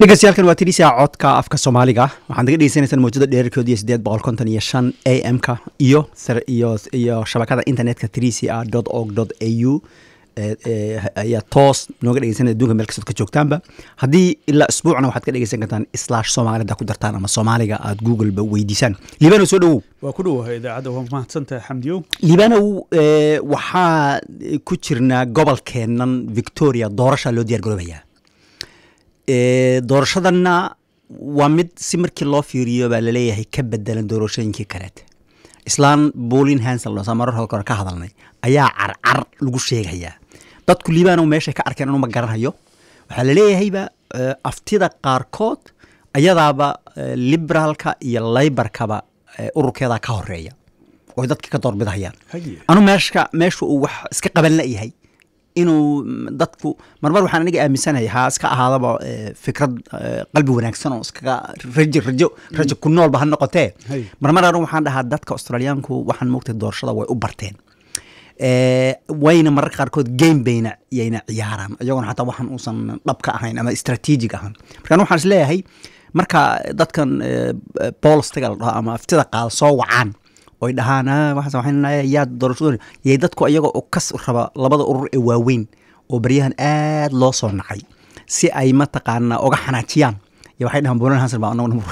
dhegeystayaaalkan waa tirisia codka afka soomaaliga waxaad naga dhegeysanaysaan mawjada dheerarkooda iyo sideed boqol konton iyo shan a m ka iyo iyo iyo shabakada internetka trisia dot org dot a u ayaa toos nooga dhegeysanaya adunka meel kastood ka joogtaanba haddii ilaa isbuucna waxaad ka dhegeysan kartaan slash soomaali haddaa ku dartaan ama soomaaliga aad googleba weydiisaan liibanow soo dhowow waa ku dhowahay idaacadda waa mahadsantahay xamdiyo liibanow waxaa ku jirnaa gobolkeennan victoria doorashaa loo diyaar garoobayaa doorashadanna waa mid si markii loo fiiriyo baa laleeyahay ka bedelan doorashooyinkii kaleete islaan bolin hansel marar hore ka hadalnay ayaa carcar lagu sheegayaa dadku liibanow meeshay ka arkeen anuma garanhayo waxaa laleeyahayba aftida qaarkood ayadaaba liberaalka iyo laybarkaba ururkeedaa ka horeeya oy dadka ka doorbidahayaan anu meeshka meesha uu wax iska qaban layahay inuu dadku marmar waxaan aniga aaminsanahay ha iska ahaadaba fikrad qalbi wanaagsan oo iskaga rajo rajo rajo ku noolba ha noqotee marmar anu waxaan dhahaa dadka australiyaanku waxaan moogtay doorashada way u barteen wayna mararka qaarkood game bayna yayna ciyaaraan iyagoona xataa waxaan uusan dhab ka ahayn ama strategic ahaan marka anu waxaan is leeyahay marka dadkan bolstiga la dhaho ama aftida qaal soo wacaan oy dhahaan yaa doorashadooda yay dadku iyaga oo kas raba labada urur ee waaweyn oo baryahan aad loo soo nacay si ay mataqaanaa oga xanaajiyaan y waxay dhahaan bolan hansen baa anaguna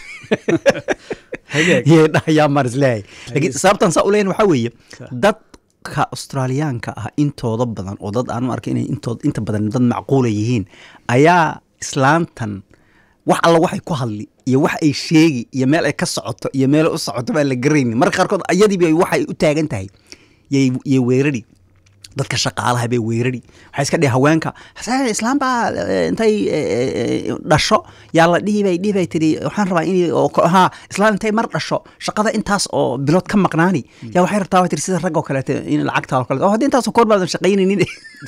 yay dhahayaa maar isleeyahay lakiin sababtan saa uleyn waxaa weeye dadka australiyaanka ah intooda badan oo dad aanu arkay inay intood inta badan dad macquula yihiin ayaa islaantan wax alla waxay ku hadli iyo wax ay sheegi iyo meel ay ka socoto iyo meel u socoto baan la garaynin marka qaarkood ayadiiba waxay u taagan tahay yay weerari dadka shaqaalaha bay weerari waxay iska dhihi haweenka islaam baa intay dhasho yaa la dhihi bay dhihi bay tiri waxaan rabaa in haa islaam intay mar dhasho shaqada intaas oo bilood ka maqnaani yaa waxay rabtaa way tiri sida rag oo kaleete in lacagta oo kaleete oo haddii intaasoo koor baadan shaqaynaynin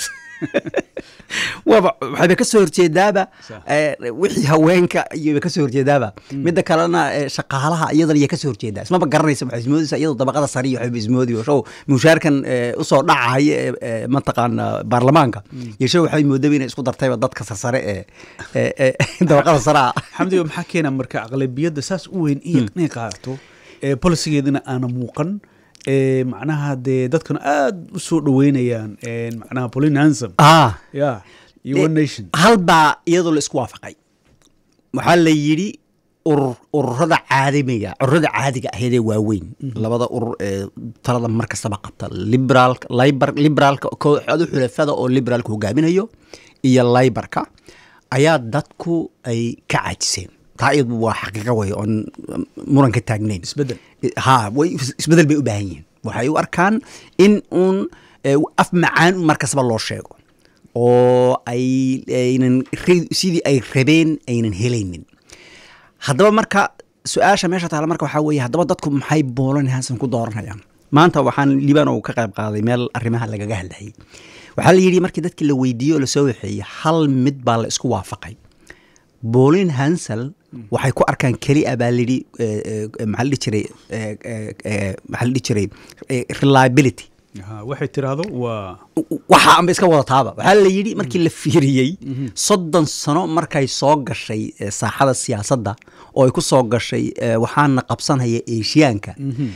waaba waxayba ka soo horjeedaaba wixii haweenka iyoba ka soo horjeedaaba midda kalena shaqaalaha iyadana iya ka soo horjeedaa ismaba garanaysa waxay ismoodaysa iyadoo dabaqada sare iyo waxayba ismoodi show mushaarkan usoo dhacahaya ee mataqaana baarlamaanka iyo show waxay moodaba inay isku dartayba dadka sarsare ee dabaqada sare ah xamdiga maxaa keena marka aqlabiyadda saas u weyn inay qaadato polisigeedina aana muuqan macnaha dee dadkuna aada u soo dhaweynayaan macnaha polin hansom ya iyo one nation hal baa iyadoo la isku waafaqay waxaa la yidhi urur ururada caadimiga ururada caadiga ahaydee waaweyn labada urur ee talada mar kastaba qabta liberaalka liber liberaalka kooxda xulafada oo liberaalka hogaaminayo iyo laybarka ayaa dadku ay ka caajiseen taa iyadu waa xaqiiqa wey oon muran ka taagnayn isbedel ha way isbedel bay u baahan yihiin waxay u arkaan in uun af macaan mar kastaba loo sheego oo ay aynan sidii ay rabeen aynan helaynin haddaba marka su-aasha meesha taala marka waxaa weeye haddaba dadku maxay boolan hansan ku dooranayaan maanta waxaan liibanow ka qayb qaaday meel arrimaha lagaga hadlayay waxaa la yidhi markii dadkii la weydiiye oo lasoo waxeeyey hal mid baa la isku waafaqay bolin hansel waxay ku arkaan kelia baa layidhi maxaa la dhihi jiray maxaa la dhihi jiray reliability waxay tiraahdo waa waxa anba iska wadataaba waxaa la yidhi markii la fiiriyey soddon sano markay soo gashay saaxada siyaasadda oo ay ku soo gashay waxaana qabsanhaya eshiyaanka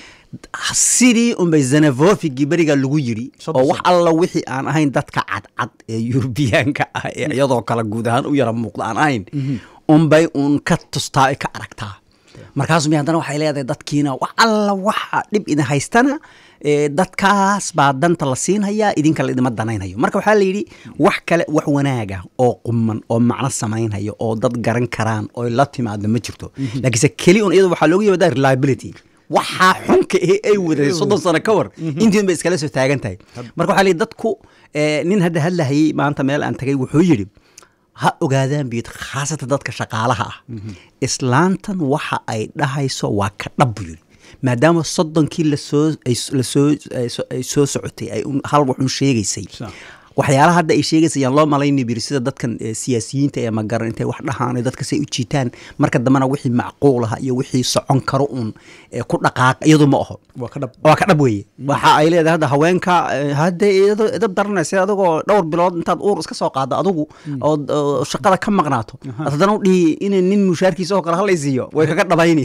sidii unbay zanavofigii beriga lagu yiri oo wax alla wixii aan ahayn dadka cadcad ee yurubiyaanka ah ee iyadoo kale guud ahaan u yara muuqda aan ahayn unbay uun ka tustaa ay ka aragtaa markaasumi haddana waxay leedahay dadkiina wax alla waxa dhib idin haystana dadkaas baa danta la siinhayaa idinka la idima danaynhayo marka waxaa la yidhi wax kale wax wanaaga oo quman oo macno samaynhayo oo dad garan karaan oo la timaado ma jirto laakiinse keli un iyado waxaa looga yimaadaa reliability waxaa xunka ee ay wadatay soddon sano ka war intiin bay iskala soo taagan tahay marka waxaa la yidhi dadku nin hadda hadlahayey maanta meel aan tagay wuxuu yidhi ha ogaadaan biyid khaasatan dadka shaqaalaha ah islaantan waxa ay dhahayso waa ka dhab buu yidhi maadaama soddonkii lasoo lasoo ay soo socotay ay hal waxun sheegaysay waxyaalaha hadda ay sheegaysa yaan loo malayni biri sida dadkan siyaasiyiinta ee magaran intay wax dhahaan dadka say u jiitaan marka dambena wixii macquul ah iyo wixii socon karo uun ku dhaqaaq iyadu ma aho waa ka dhab weeye waxa ay leedahay hadda haweenka hadda idab daranaysa adigoo dhowr bilood intaad uur iska soo qaado adigu ood shaqada ka maqnaato haddana u dhihi in nin mushaarkiisa oo kale halaysiiyo way kaga dhabayni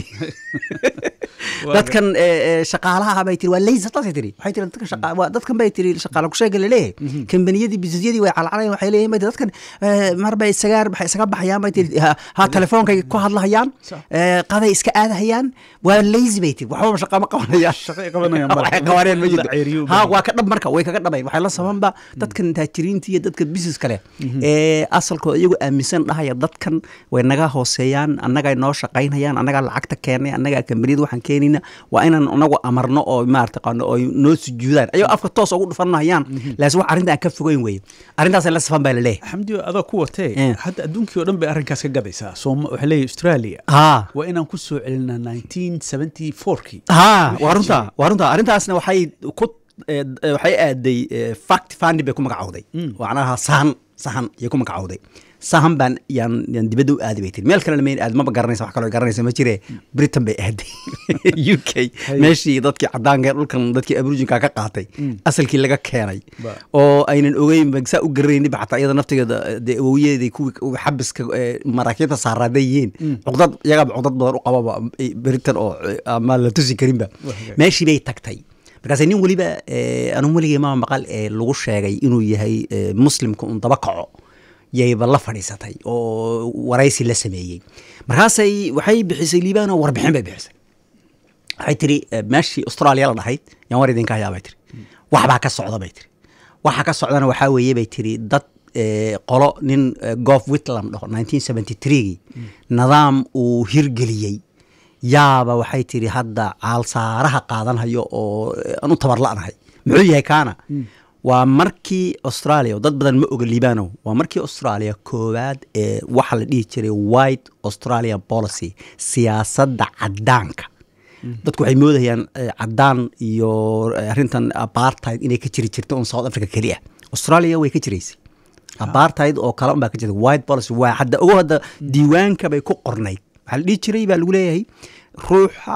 dadkan shaqaalaha bay tiri waa leysa taasay tiri waxay tiri dadka shaqa waa dadkan bay tiri shaqaala kusheega laleeyahay kambaniyadii bisinesyadii way calcalayaan waxay leeyihin bay dadkan mar bay isaga waxay isaga baxayaan bay tiri ha telefoonkay ku hadlahayaan qaday iska aadahayaan waa lazy bay tiri waxbaba shaqa ma qabanayaan waxay qabaneen ma jirto ha waa ka dhab marka way kaga dhabayn waxay la sabanba dadkan taajiriinta iyo dadka business kale ee asalkooda iyagu aaminsan dhahaya dadkan way naga hooseeyaan annagaa noo shaqaynayaan annagaa lacagta keenay annagaa kambaniyada waxaan keenayna waa inaan anagu amarno oo maarata qano oo noo sujuudaan ayagoo afka toos ugu dhufanayaan laakiin wax arrinta aan ka fogeyn weeye arrintaas la safan baa la leeyahay xamdi adoo ku watee hadda adduunkii oo dhan bay arrinkaas ka gadaysaa sooma waxay leeyahay australia waa inaan ku soo celinaa nineteen seventy fourkii ha waa runta waa runta arrintaasna waxay ku waxay aaday fact fandi bay ku magacowday macnaha sahan sahan ayay ku magacowday sahan baan yaan yaan dibadda u aadi bay tiri meel kalena mayn aad maba garanaysa wax kaloo garanaysa ma jire britain bay aaday u k meeshii dadkii caddaanka dhulkan dadkii aboriginka ka qaatay asalkii laga keenay oo aynan ogeyn saa u garanayni ba xataa iyada naftigeeda dee awowyadeeday kuwii xabiska maraakiibta saaraaday yihiin cuqdad iyagaaba cuqdad badan u qababa britain oo ama la tusi karinba meeshii bay tagtay markaas nin weliba anuu weligay mama maqal ee lagu sheegay inuu yahay muslimka un daba kaco yayba la fadhiisatay oo waraysi la sameeyey markaasay waxay bixisay liibaan oo warbixin bay bixisay waxay tiri meeshii australia la dhahayd yaan war idinka hayaa bay tiri waxbaa ka socda bay tiri waxa ka socdana waxaa weeye bay tiri dad qolo nin gof whitland dhaho nineteen seventy threegii nidaam uu hirgeliyey yaaba waxay tiri hadda caalsaaraha qaadanhayo oo aan u tabar la'nahay muxuu yahay kaana waa markii australia dad badan ma oga liibanow waa markii australia koowaad ee waxa la dhihi jiray white australia policy siyaasadda caddaanka dadku waxay moodayaan caddaan iyo arrintan apartheid inay ka jiri jirto un south africa keliya australia way ka jiraysay apartheid oo kale un baa ka jirta white policy waa hadda ogo hadda diiwaanka bay ku qornayd waxaa la dhihi jiray baa lagu leeyahay ruuxa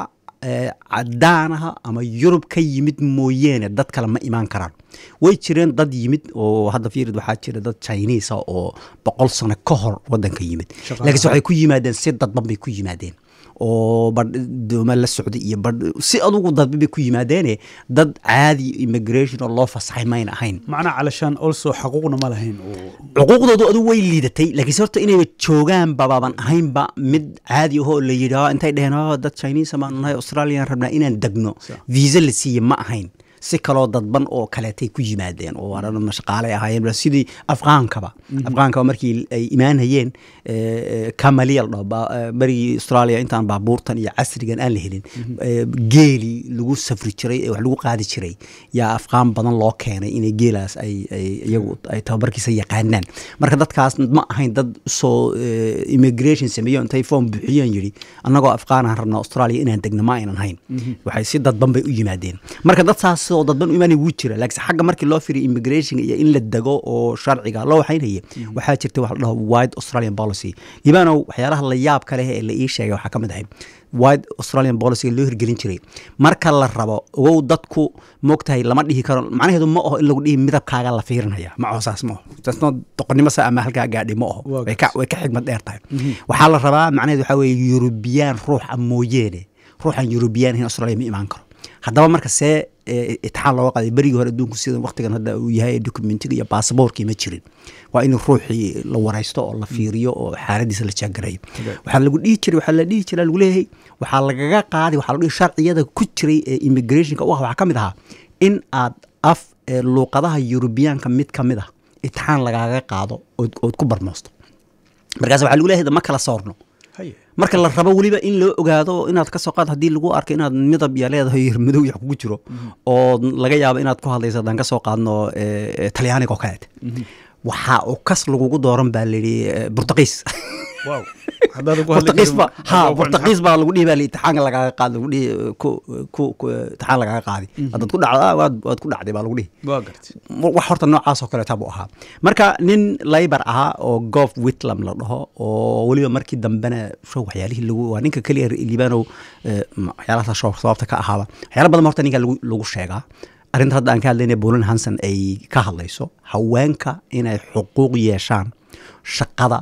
cadaanaha ama yurub ka yimid mooyeene dad kale ma imaan karaan way jireen dad yimid oo hadda fiirid waxaa jira dad chinisa oo boqol sano ka hor wadanka yimid laakiinse waxay ku yimaadeen si dadban bay ku yimaadeen oo badh dooma la socday iyo badh si adugu dadba bay ku yimaadeene dad caadi immigration oo loo fasaxay mayna ahayn macnaa calashaan also xaquuqna ma lahayn xuquuqdoodu adigu way liidatay laakiinse horta inayba joogaan babaaban ahaynba mid caadi ahoo la yidhi intay dheheen dad chinese baan nahay australian rabnaa inaan degno visa la siiye ma ahayn si kaloo dadban oo kaleetay ku yimaadeen oo waana shaqaalay ahaayeen sidii afqaankaba afqaankaba markii ay imaanayeen kamaliya la dhaho berigii australia intaan baabuurtan iyo casrigan aan la helin geeli lagu safri jiray ee wax lagu qaadi jiray yaa afqaan badan loo keenay inay geelaas ay iyagu ay tababarkiisa yaqaanaan marka dadkaas ma ahayn dad soo immigration sameeyo intay form buuxiyeen yidhi annagoo afqaanahan rabnaa australia inaan degno ma aynan hayn waxay si dadban bay u yimaadeen marka dad saas oo dadban u imaanay wuu jira laakiin xagga markii loo firiyo immigration iyo in la dego oo sharciga loo waxaynaya waxaa jirta waxa la dhaho wide australian policy libaanow waxyaalaha la yaab ka leh ee la ii sheegay waxaa ka mid ahay wide australian policy loo hirgelin jiray marka la rabo ogow dadku moogtahay lama dhihi karo macnaheedu ma aho in lagu dhihi midabkaaga la fiirinaya ma aho saas ma aho taasno doqonnimo sa ama halkaa gaadhi ma aho way ka way ka xigmad dheer tahay waxaa la rabaa macnaheedu waxaa weeye yurubiyaan ruuxa mooyeene ruuxan yurubiyaan in australia ma imaan karo haddaba marka see itixaan looga qaaday berigii hore adduunku sida waktigan hadda uu yahay documentiga iyo baasaboorkii ma jirin waa in ruuxii la waraysto oo la fiiriyo oo xaaladiisa la jaagarayo waxaa lagu dhihi jiray waxaa la dhihi jiray lagu leeyahay waxaa lagaga qaaday waxaa lagu dhihi sharciyada ku jiray ee immigrationka u ah waxaa ka mid ahaa in aad af luuqadaha yurubiyaanka mid ka mid ah itixaan lagaaga qaado ood ku barmoosto markaas waxaa lagu leeyahay ma kala soorno marka la rabo weliba in loo ogaado inaad ka soo qaad haddii lagu arko inaad midab ya leedahay madow ya kugu jiro oo laga yaabo inaad ku hadlayso haddaan ka soo qaadno talyaaniga oo kaleete waxaa u kas lagugu dooran baa layidhi burtuqiis Haddaadan ku hadli Portugiis karin, baa- ha haddaba ku Portugiis baa lagu dhihi baa li- imtixaanka lagaaga qaadi lagu dhihi ku ku ku imtixaan lagaaga qaadi haddaad ku dhacdo ah, waad waad ku dhacday baa lagu dhihi waa gartay wax horta noocaas oo kaleeta buu ahaa marka nin laybar ahaa oo gof whitlam la dhaho oo weliba markii dambena show waxyaalihii lagu waa ninka keliya liibanow eh, ma- waxyaalahaas show sababta ka ahaaba waxyaala badan horta ninka lagu lagu sheegaa arrinta hadda aan ka hadlayna bolin hanson ay ka hadlayso haweenka inay xuquuq yeeshaan shaqada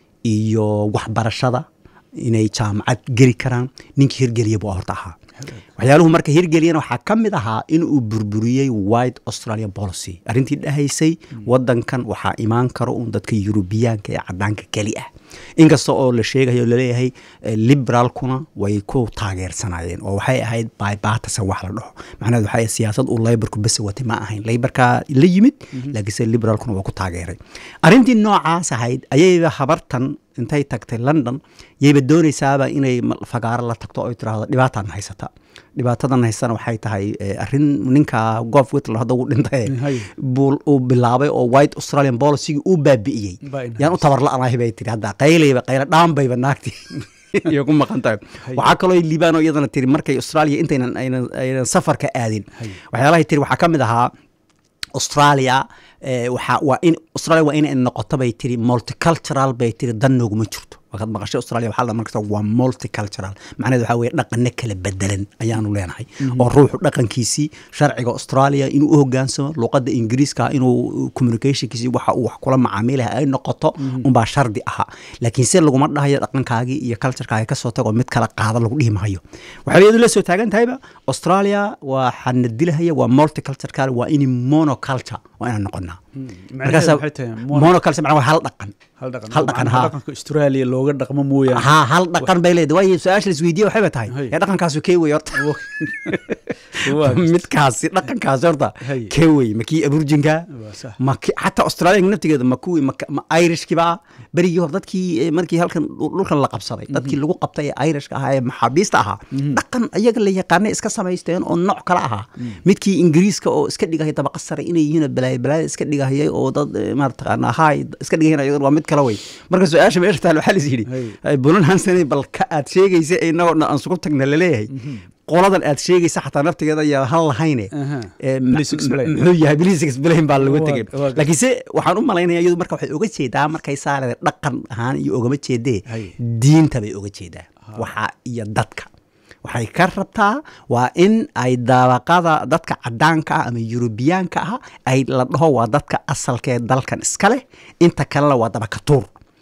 iyo waxbarashada inay jaamacad geli karaan ninkii hirgeliya buu horta ahaa waxyaaluhu marka hirgeliyana waxaa ka mid ahaa in uu burburiyey white australia policy arrintii dhahaysay wadankan waxaa imaan karo un dadka yurubiyaanka ee cadaanka keli ah inkasta oo la sheegayo laleeyahay eh, liberaalkuna way ku taageersanayeen oo waxay ahayd bybatasa wax la dhaho macnaheed waxay ahayd siyaasad uu laybarku bese watay ma ahayn laybarkaa la yimid laakiinse liberaalkuna waa ku taageeray arrintii noocaas ahayd ayayba habartan intay tagtay london yayba doonaysaaba inay ma- fagaaro la tagto oy tiraahdo dhibaataan haysata dhibaatadan haysana waxay tahay eh, arrin ninka gof whitler hadda uu dhintay Hay. buu uu bilaabay oo white australian policygii uu baabi'iyey Baa in yaan u tabar la-anahay bay tiri hadda qaylayba qayla dhaanbayba naagti iyo ku maqan tahay Hay. waxaa kaloo liibano iyadana tiri markay australia intaynan aynan aynan safarka aadin Hay. waxyaalahay tiri waxaa ka mid ahaa australia eh, waxaa waa in australia waa inay noqoto bay tiri multicultural bay tiri dan nooguma jirto markaad maqashay australia waxaa la markasta waa multicultural macnaheed waxaa weeye dhaqane kala bedelan ayaanu leenahay oo ruuxu dhaqankiisii sharciga australia inuu u hogaansamo luqadda ingiriiska inuu communicationkiisii waxa uu wax kula macaamilaha ay noqoto unbaa shardi ahaa laakiin se laguma dhahayo dhaqankaagii iyo culturekaagi kasoo tago mid kala qaada lagu dhihi mahayo waxay iyadu la soo taagan tahayba australia waxaa na dilahaya waa multicultural waa in monoculture waa inaan noqonaa macnaheedu waxay tahay mono- monoculture macnaa waa hal dhaqan hal dhaqan hal dhaqan, Macnaha ha. dhaqanka australia looga dhaqmo mooyaane haa hal dhaqan bay leedahay waayo su-aasha laisweydiiye waxayba tahay Hay. ee dhaqankaasu kee wey horta Waa gartay. midkaasi dhaqankaasi horta Hay. kee wey ma kii aburjinka Waa sax. ma ki- xataa australia naftigeeda ma kuwii ma ma irishkiba berigii hore dadkii eh, markii halkan dhul- dhulkan la qabsaday dadkii lagu qabtay ee irishka ahaa ee maxaabiista ahaa dhaqan ayaga la yaqaanay iska samaysteen oo nooc kale ahaa midkii ingiriiska oo iska dhigahaya dabaqa sare inay yihiin balaaya balaaya iska dhigahayay oo dad eh, maarata haay iska dhigahayna ayagan waa mid kale wey marka su-aasha meesha taal waxaa lis yidhi Hay. bulan hansen bal ka aad sheegaysa inagoo dhan aan sugu tagna laleeyahay qoladan aad sheegaysa xataa naftigeeda ayaa hal lahayne Aha. Eh, ma- Please explain. muxuu yahay please explain baa lagu Waa- tegay waa- laakiinse waxaan u malaynaya iyadu marka waxay oga jeedaa markay saarada dhaqan ahaan iyo ogama jeedee Hay. diinta bay oga jeedaa waxa iyo dadka waxay ka rabtaa waa in ay daabaqada dadka cadaanka ah ama yurubiyaanka ah ay la dhaho waa dadka asalka ee dalkan iska leh inta kalena waa dabakatuur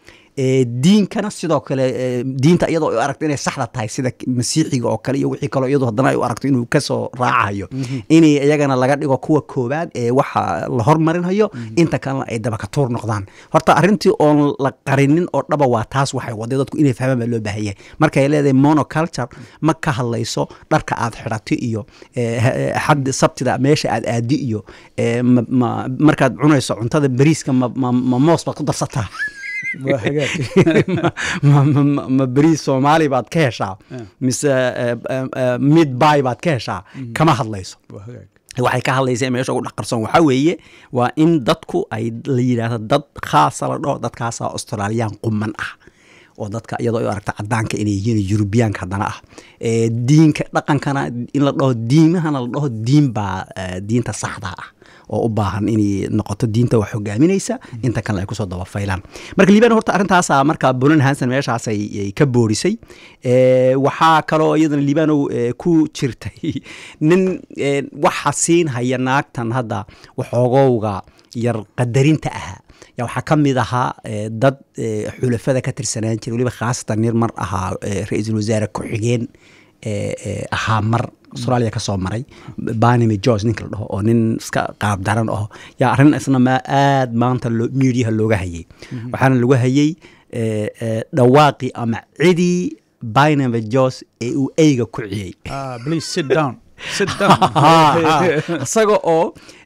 ee diinkana sidoo kale ee, diinta iyadoo ay u aragto inay saxda tahay sida masiixiga oo kale iyo wixii kaleo iyadoo haddana ay u aragto inuu kasoo raacayo inay iyagana laga dhigo kuwa koobaad ee waxa la hormarinhayo inta kalena ay dabakatuur noqdaan horta arrintii oon la qarinin oo dhaba waa taas waxay waday dadku inay fahmaan baa loo baahan yahay markay leedahay monoculture ma ka hadlayso dharka aad xidhato iyo ee, ha- xad sabtida meesha aad aadi iyo ee, ma- ma- markaad cunayso cuntada bariiska ma- ma ma moos baad ku darsataa waa hagaag ma- ma- ma- ma beriis soomaali baad ka heshaa mise eh, eh, eh, mid bay baad ka heshaa kama hadlayso waa hagaag waxay ka hadlaysa meesha ugu dhaqarsoon waxaa weeye waa in dadku ay la yidhaahdo dad khaasa la dhaho dadkaasa australiyaan quman ah oo dadka iyadoo ay u aragta cadaanka inay yihiin yurubiyaanka haddana ah Eh, diinka dhaqankana in la dhaho diimahana la dhaho diin baa eh, diinta saxda ah oo u baahan inay noqoto diinta wax hogaaminaysa inta kalena ay kusoo dabafaylaan marka liibaan horta arrintaasa marka bulan hanson meeshaas ay ay ka boorisay Eh, waxaa kaloo iyadana liibaanow eh, ku jirtay nin eh, waxa siin haya naagtan hadda waxoogowga yar qadarinta ahaa ya waxaa ka mid ahaa eh, dad eh, xulafada ka tirsanaan jiray weliba khaasatan nin mar ahaa eh, ra-iisul wasaare ku-xigeen eh, eh, ahaa mar australia ka soo maray banime george ninka la dhaho oo nin iska qaab daran aho yaa arrin isna ma aad maanta loo- mediaha looga hayay waxaana lagu hayay eh, eh, dhawaaqii ama cidii banime george ee uu eyga ku ciyey ah please sit down sit down isaga oo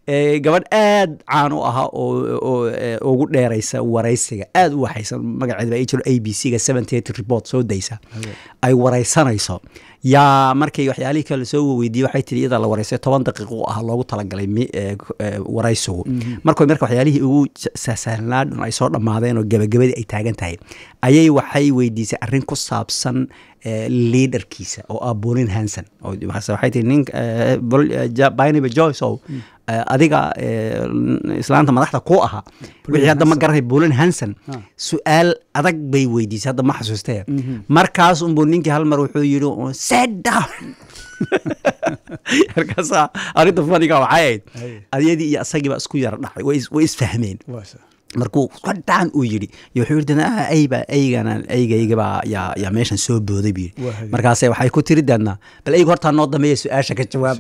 gabadh aad caan u ahaa oo ugu dheeraysa waraysiga aad u waxaysan magaceeda baa jiro a b c ga seventy report soo daysa ay waraysanayso yaa markay waxyaalihii kale soo weydiiyey waxay tiri iyada la waraysay toban daqiiqo u ah loogu talagalay waraysigu markoy marka waxyaalihii ugu sahsahnaa dhan ay soo dhammaadeen oo gebagabadii ay taagan tahay ayay waxay weydiisay arrin ku saabsan liaderkiisa oo ah bolin hanson waxay tiri nin binabe joyce ow adiga islaanta madaxda ku ahaa wixii hadda ma garanay bolin hanson su-aal adag bay weydiisay hadda ma xasuustee markaas unbuu ninkii hal mar wuxuu yidhi set down markaasaa arrinta faniga waxay ahayd adyadii iyo asagiiba isku yara dhacay way isfahmeen markuu qadhaan uu yidhi yo wuxuu yidhi ayba aygana aygaygabaa yaa yaa meeshan soo booday buu yidhi markaase waxay ku tiri deednaa bal ayga hortaa noo dambeeya su-aasha ka jawaab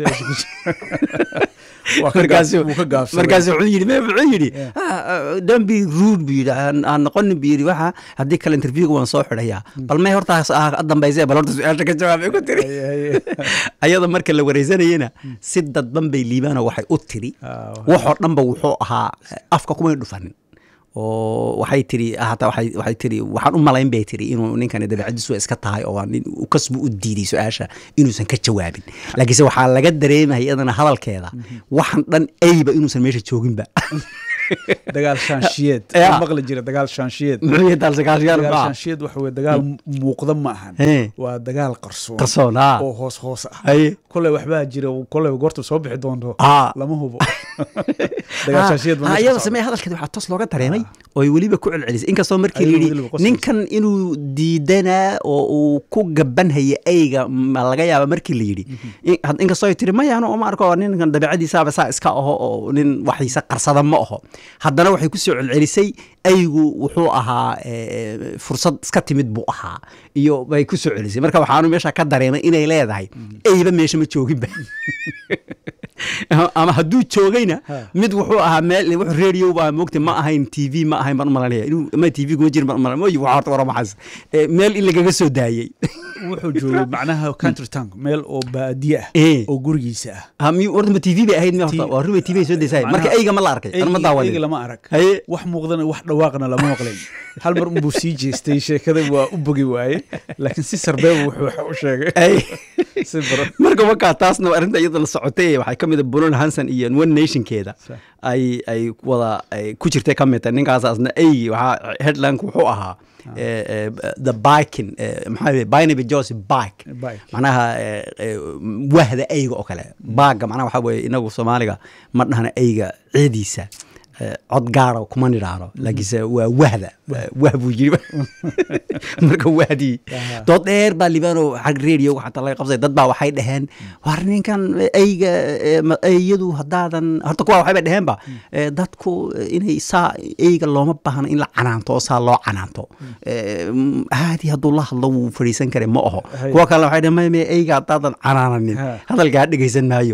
markaasu wuxuu yidhi me wuxuu yidhi don't be rude buu yidhi aan noqonin buu yidhi waxa haddii kale interviewga waan soo xidhayaa bal may hortaas ah dambayse bal horta su-aasha ka jawaab ay ku tiri ayada marka la wareysanayena si dadban bay liibaano waxay u tiri waxoo dhanba wuxuu ahaa afka kumay dhufanin oo waxay tiri hataa waxay waxay tiri waxaan u malayn bay tiri inuu ninkani dabeecadiisu iska tahay oo nin kasbu u diiday su-aasha inuusan ka jawaabin laakiinse waxaa laga dareemaya iyadana hadalkeeda waxan dhan ayba inuusan meesha jooginba dagaal shaanshiyeed maqli jira dagaal shaanshiyeed muxuu yahay dagaal dagaal shaanshiyeed waxa weye dagaal muuqda ma ahan waa dagaal qarsoon qarsoon oo hoos hoos ah koley waxbaa jira koley goorta soo bixi doonto lama hubo dagaal shaanshiyeed iyada samee hadalkeeda waxaa toos looga dareemay oo ay weliba ku celcelisay inkastoo markii la yidhi ninkan inuu diidanaa oo uu ku gabanhaya ayga ma laga yaaba markii la yidhi inkastoo ay tiri maya anu ma arko ninkan dabeecadiisaaba saa iska aho oo nin waxiisa qarsada ma aho haddana waxay kusoo celcelisay aygu wuxuu ahaa fursad iska timid buu ahaa iyo bay ku soo celisay marka waxaanu meesha ka dareemay inay leedahay ayba meesha ma jooginba ama hadduu joogayna mid wuxuu ahaa meel wuxuu radio baa moogta ma ahayn t v ma ahayn baan u malanaya inuu ma t v kuma jirin baan u malanaya moyi waxa horta waramaxaas meel in lagaga soo daayey wuxuu joogay macnaha country tank meel oo baadiye ah oo gurigiisa ah horta ma t v bay ahayd mi horta waa ruba t v soo daysahay marka eyga ma la arkay an ma daawanin eyga lama arag wax muuqdana wax dhawaaqna lama maqlayn hal mar unbuu sii jeestay sheekada waa u bogi waaye laakiin si sarbeeba wuxuu wax u sheegay marka markaa taasna arrinta iyada la socotay waxay ka mid a bulon hanson iyo one nationkeeda ay ay wada ku jirtay ka mid tahay ninkaasasna eygi waxaa headlineka wuxuu ahaa the biking maxaa binaby jose bike macnaha wahda eyga oo kale baaga macnaha waxaa weeye inagu soomaaliga ma dhahna eyga ciidiisa cod gaara kuma nidhaano laakiinse waa wahda wah buu yiri marka wahdii dood dheer baa libano xag radio xataa laga qabsay dad baa waxay dhaheen war ninkan eyga eyadu haddaadan horta kuwa waxay bay dhaheenba dadku inay saa eyga looma baahno in la canaanto oo saa loo canaanto caadi hadduu la hadlo wuu fadhiisan kare ma aho kuwa kalena waxay dhaheen maya eyga haddaadan canaananin hadalkaa dhegaysan maayo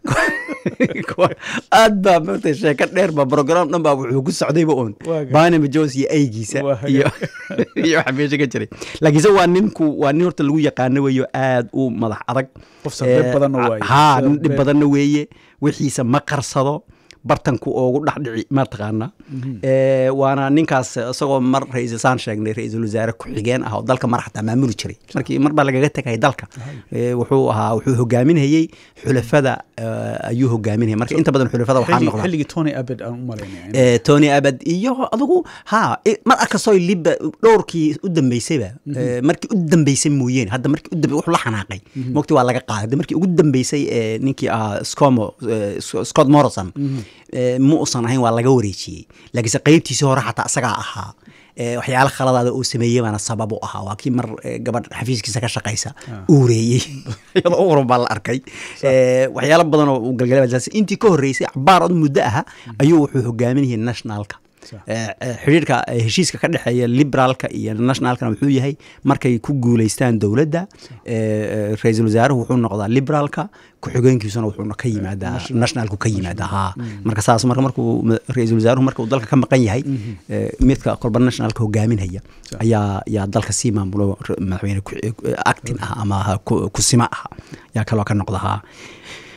aad baa maarta sheeko dheer ba program dhan baa wuxuu ku socdayba uun banama jones iyo eygiisa iyo iyo waxa meesha ka jiray laakiinse waa ninku waa nin horta lagu yaqaano weeyo aad u madax adag ha nin dhib badanna weeye wixiisa ma qarsado bartanku oogu dhexdhici mataqaana waana ninkaas isagoo mar ra-iisul saan sheegnay ra-iisul wasaare ku-xigeen ah oo dalka mar xataa maamuli jiray markii mar baa lagaga tegay dalka wuxuu ahaa wuxuu hogaaminayey xulafada ayuu hogaaminayay marka inta badan xulafada waxaa noqda xilligii tony abed aan u malaynaya tony abed iyo adigu ha mar arkastoo liba dhowrkii u dambeysayba markii u dambeysay mooyeen hadda markii u dambe wuxuu la xanaaqay mogti waa laga qaaday hadda markii ugu dambeysay ninkii ahaa scomo scott morrison ma usan ahayn waa laga wareejiyey laakiinse qeybtiisii hore xataa isagaa ahaa waxyaala khaladaada uu sameeyey baana sabab u ahaa waa kii mar gabadh xafiiskiisa ka shaqaysa uureeyey iyadoo uran baa la arkay waxyaalo badan oo uu galgalay intii ka horreysay cabaar od muddo aha ayuu wuxuu hogaaminayay nationalka xidhiirka heshiiska ka dhexeeya liberaalka iyo nationalkana wuxuu yahay markay ku guuleystaan dowladda ra-iisul wasaaruhu wuxuu noqdaa liberaalka ku-xigeenkiisuna wuxuuna ka yimaadaa nationalku ka yimaadaa ha marka saas marka markuu ra-iisul wasaaruhu marka uu dalka ka maqan yahay midka kolba nationalka hogaaminaya ayaa yaa dalka sii maamulo madaxweyne actin ah ama kusima ah yaa kaloo ka noqda ha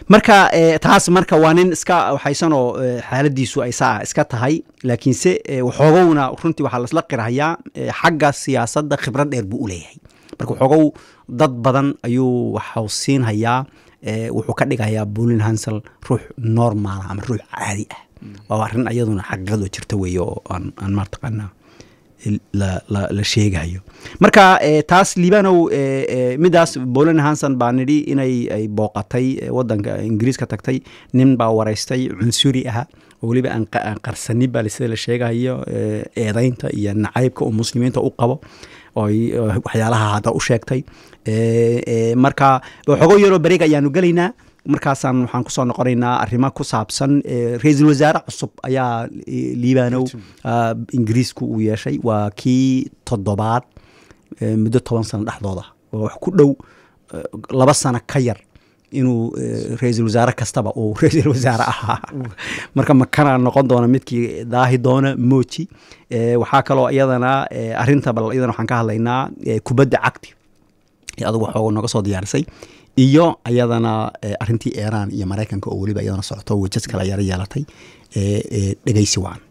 marka taas marka waa nin iska waxaysanoo xaaladiisu ay saa iska tahay laakiinse waxoogowna runtii waxaa lasla qirhayaa xagga siyaasadda khibrad dheer buu u leeyahay marka waxoogow dad badan ayuu waxau siinhayaa wuxuu ka dhigayaa bolin hansel ruux normal ama ruux caadi ah waa arrin iyaduna xaqiiqadu jirta weeye oo aan maataqaanaa la sheegayo marka taas liibanow midaas bolin hanson baa nidhi inay ay booqatay wadanka ingiriiska tagtay nin baa waraystay cunsuri aha oo weliba aan qarsanin baa sida la sheegayo eedaynta iyo nacaybka uu muslimiinta u qabo waxyaalaha hadda u sheegtay marka xogo yaroo beriga ayaanu gelaynaa markaasaan waxaan kusoo noqonaynaa arrimo ku saabsan ra-iisul wasaare cusub ayaa liibanow ingiriisku uu yeeshay waa kii toddobaad muddo toban sano dhexdooda oo wax ku dhow laba sano ka yar inuu ra-iisul wasaare kastaba uu ra-iisul wasaare ahaa marka makana noqon doona midkii daahi doona moji waxaa kaloo iyadana arinta bal iyadana waxaan ka hadlaynaa kubadda cagti adugu waxooga nooga soo diyaarisay iyo ayadana arintii iiraan iyo maraykanka oo weliba iyadana socoto wejad kale yaro yeelatay dhegeysi waan